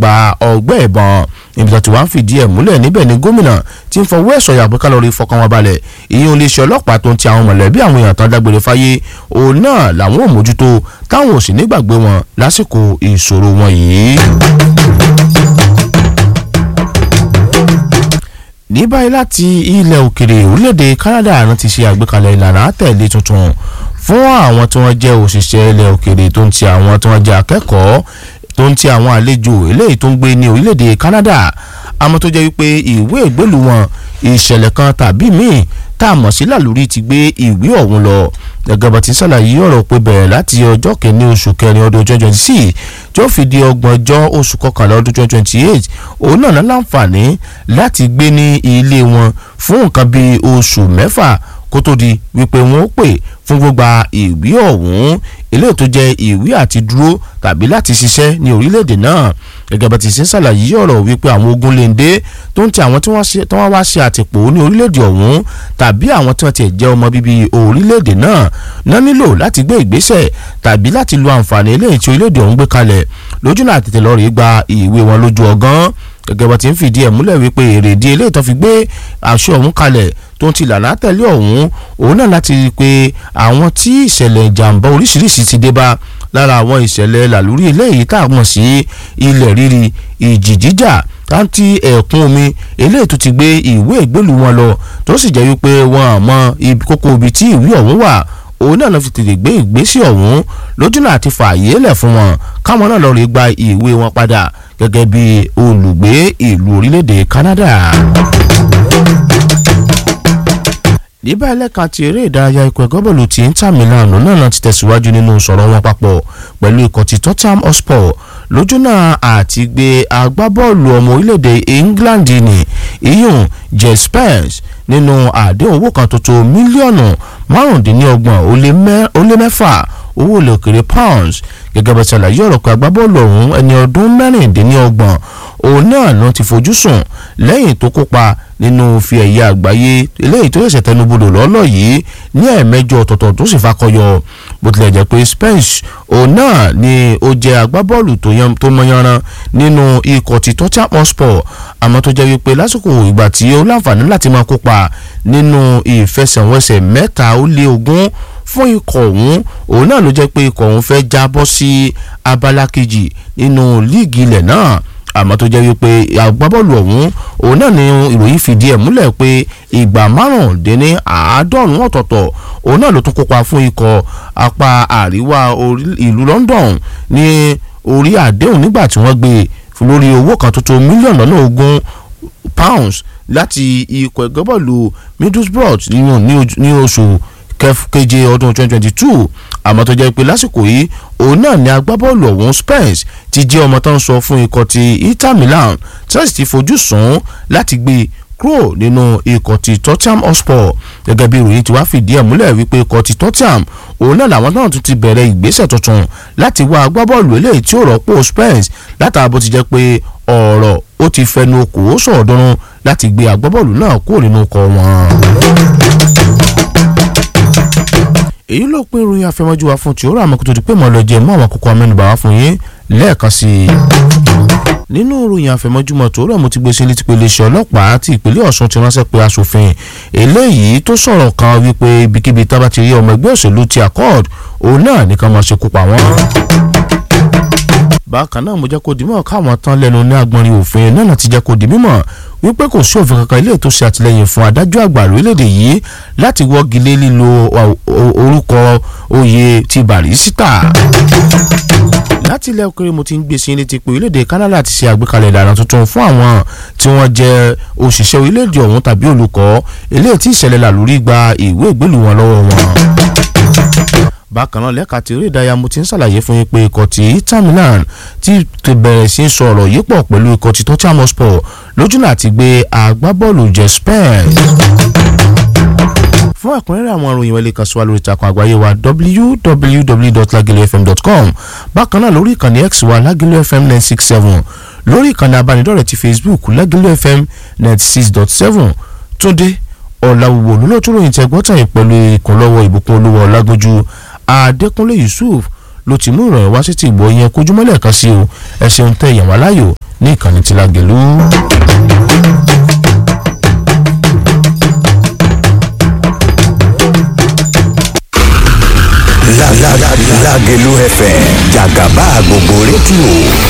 pa ọgbẹ́ ìbọn ibi tó ti wá ń fìdí ẹ̀ múlẹ̀ níbẹ̀ ni gómìnà tí ń fọwọ́ ẹ̀sọ̀ yàgbé kálọ̀rì fọkàn wọn balẹ̀ ìyẹn iléeṣẹ́ ọlọ́pàá tó ń ti àwọn mọ̀lẹ́bí àwọn èèyàn tán dágbére fáyé òun náà làwọn ò mójútó táwọn ò sì nígbàgbé wọn lásìkò ìṣòro wọn yìí. ní báyìí láti ilẹ̀ òkèrè orílẹ̀-èdè Canada àná ti ṣe àgbékalẹ̀ ìlànà àtẹ̀lé tuntun fún àwọn tí wọ́n jẹ́ òṣìṣẹ́ ilẹ̀ òkèrè tó ń ti àwọn tí wọ́n jẹ́ akẹ́kọ̀ọ́ tó ń ti àwọn àlejò eléyìí tó ń gbé ní orílẹ̀-èdè Canada àmọ́ tó jẹ́ wípé ìwé ìgbélú wọn ìṣẹ̀lẹ̀ kan tàbí míì tá a mọ̀ sí làlórí ti gbé ìwé ọ̀hún lọ gẹ́gẹ́ bá ti ṣàlàyé ọ̀rọ̀ pé bẹ̀rẹ̀ láti ọjọ́ kẹ́ni oṣù kẹrin ọdún twenty twenty six tí ó fi di ọgbọ̀njọ́ oṣù kọkànlá ọdún twenty twenty eight òun náà ní láǹfààní láti gbé ní ilé wọn fún nǹkan bíi oṣù mẹ́fà kó tó di wípé wọn ó pè fún gbogbo ìwé ọ̀hún eléyìí tó jẹ́ ìwé àti dúró tàbí láti ṣiṣẹ́ ní orílẹ̀-èdè náà gẹ́gẹ́ bá ti ṣe ń ṣàlàyé ọ̀rọ̀ wípé àwọn ogun lèǹde tó ń ti àwọn tí wọ́n wá ṣe àtìpó ní orílẹ̀-èdè ọ̀hún tàbí àwọn tí wọ́n ti jẹ́ ọmọ bíbí orílẹ̀-èdè náà náà nílò láti gbé ìgbésẹ̀ tàbí láti lo àǹfààní eléyìí tí orílẹ̀-èdè ọ̀hún gbé kalẹ̀ lójú náà tètè lọ́ọ́ rí gba ìwé wọn lójú ọgán gẹ́gẹ́ bá ti ń fìdí ẹ̀ múlẹ̀ wípé èrèdí eléyìí tó fi gbé àṣọ ọ̀hún kalẹ̀ tó ń ti lànà tẹ̀lé ọ̀hún òun náà láti rí i pé àwọn tí ìṣẹ̀lẹ̀ ìjàmbá oríṣiríṣi ti dé bá lára àwọn ìṣẹ̀lẹ̀ làlúrí eléyìí tá a mọ̀ sí ilẹ̀ rírì ìjì jíjà táǹtì ẹ̀kún omi eléyìí tó ti gbé ìwé ìgbélú wọn lọ tó sì jẹ́ wípé wọn àmọ́ kókó ibi tí ìwé ọ̀hún wà òun náà lọ fi tètè gbé ìgbésẹ̀ ọ̀hún lójúnà àti fààyè lẹ̀ fún wọn káwọn náà lọ rí gba ìwé wọn padà gẹ́gẹ́ bí olùgbé ìlú orílẹ̀-èdè Canada níbẹ̀ ẹlẹ́ka ti eré ìdárayá ikọ̀ ẹ̀gọ́ bọ̀lù ti Inter Milan náà ti tẹ̀síwájú nínú sọ̀rọ̀ wọn papọ̀ pẹ̀lú ikọ̀ ti Tottenham Hotspur lójúnà àti gbé agbábọ́ọ̀lù ọmọ orílẹ̀-èdè England ní iyùn Jed Spence nínú àdéhùn owó kan tó tó mílíọ̀nù márùndínlọ́gbọ̀n ó lé mẹ́fà owó ilẹ̀ òkèrè pounds gẹ́gẹ́ bá ṣàlàyé ọ̀rọ̀ pé agbábọ́ọ̀lù ọ̀hún ẹni ọdún mẹ́rìndínlọ́gbọ̀n òun náà ló ti fojú sùn lẹ́yìn tó kópa nínú fi ẹ̀yà àgbáyé eléyìí tó ṣẹ̀ṣẹ̀ tẹnubodò lọ́lọ́ yìí ní ẹ̀ẹ̀mẹ́jọ ọ̀tọ̀ọ̀tọ̀ tó sì fakọyọ bó tilẹ̀ jẹ́ pé Spence òun náà ni ó jẹ́ agbábọ́ọ̀lù tó mọyanran nínú ikọ̀ ti Tottenham Hotspur àmọ́ tó jẹ́ wípé lásìkò ìgbà tí ó láǹfààní láti máa kópa nínú ìfẹsẹ̀wọnsẹ̀ mẹ́ta ó lé ogún fún ikọ̀ ọ̀hún òun náà ló jẹ́ pé ikọ̀ ọ̀hún fẹ́ jábọ́ sí abala kejì nínú líìgì ilẹ̀ náà àmọ́ tó jẹ́ wípé agbábọ́ọ̀lù ọ̀hún òun náà ni ìròyìn fìdí ẹ̀ múlẹ̀ pé ìgbà márùndínní àádọ́rùn-ún ọ̀tọ̀ọ̀tọ̀ òun náà ló tún kópa fún ikọ̀ apá àríwá ìlú London ní orí àdéhùn nígbà tí wọ́n gbé lórí owó kan tó tó mílíọ̀nù lọ́nà ogún pounds láti ikọ̀ ẹgbẹ́bọ́ọ̀lù Middlesbrough ní oṣù keje ọdún 2022 àmọ́ tó jẹ́ pé lásìkò yìí òun náà ni agbábọ́ọ̀lù ọ̀hún Spence ti jẹ́ ọmọ tó ń sọ fún ikọ̀ ti Inter Milan tí wọ́n sì ti fojú sùn láti gbé kúrò nínú ikọ̀ ti Tottenham Hotspur gẹ́gẹ́ bí ìròyìn ti wá fìdí ẹ̀ múlẹ̀ wípé ikọ̀ ti Tottenham òun náà làwọn náà tún ti bẹ̀rẹ̀ ìgbésẹ̀ tuntun láti wá agbábọ́ọ̀lù eléyìí tí ó rọ́pò Spence látara bó ti jẹ́ pé ọ̀rọ̀ ó ti fẹnu kò ó sọ̀ọ́dúnrún láti gbé agbábọ́ọ̀lù náà kúrò nínú ikọ̀ wọn èyí ló pín ìròyìn àfẹmọ́jú wa fún tìóró àmọ́ kó tó di pé mo lọ jẹ mọ́ àwọn àkókò amẹ́nubà wá fún yín lẹ́ẹ̀kan sí i. nínú ìròyìn àfẹmọ́júmọ́ tòórọ́ mo ti gbé sí létí pé iléeṣẹ́ ọlọ́pàá ti ìpínlẹ̀ Ọ̀ṣun ti ránṣẹ́ pé aṣòfin eléyìí tó sọ̀rọ̀ kan wípé ibikíbi tá bá ti rí ọmọ ẹgbẹ́ òṣèlú ti accord òun náà nìkan máa ṣekú pa wọ́n bákan náà mo jẹ́ kó di mímọ̀ káwọn tán lẹ́nu ní agbọ̀nrín òfin náà ti jẹ́ kó di mímọ̀ wípé kò sí òfin kankan ilé tó ṣe àtìlẹ́yìn fún adájọ́ àgbà lórílẹ̀‐èdè yìí láti wọ́gi lé lílo orúkọ oyè ti Bàrísítà. láti ilẹ̀ òkèrè mo ti ń gbé sí létí pé orílẹ̀‐èdè Canada ti ṣe àgbékalẹ̀ ìlànà tuntun fún àwọn tí wọ́n jẹ́ òṣìṣẹ́ orílẹ̀‐èdè ọ̀hún tàbí olùkọ́ eléyìí tí ìṣẹ̀lẹ̀ làlórí gba ìwé ìgbélú wọn lọ́wọ́ wọn bákan náà lẹ́ka tí eré ìdárayá mo ti ń ṣàlàyé fún yín pé ikọ̀ tí Inter Milan ti bẹ̀rẹ̀ sí í sọ ọ̀rọ̀ yìí pọ̀ pẹ̀lú ikọ̀ tí Tottenham Hotspur lójúnà àti gbé agbábọ́ọ̀lù Jed Spence. fún ẹ̀kúnrẹ́rẹ́ àwọn ìròyìn wẹ́lẹ̀ kan sí wa lórí ìtàkùn àgbáyé wa www.lagelefm.com bákan náà lórí ìkànnì x wa Lagelu FM nine six seven lórí ìkànnì abánidọ́rẹ̀ẹ́ ti Facebook Lagelu FM ninety six dot seven Túndé ọ̀làwùwò lólótú ròyìn tẹ́gbọ́tàn yìí pẹ̀lú ìkúnlọ́wọ́ ìbùkún olúwa ọ̀làgójú Adékúnlé Yusuf ló ti mú ìròyìn wá sí ti ìgbò yẹn kojúmọ́lẹ̀ kan sí o ẹ ṣeun tẹ ìyàwó aláyò ní ìkànnì tí Lágelú. Lágelú FM jàgàbá gbogbo rédíò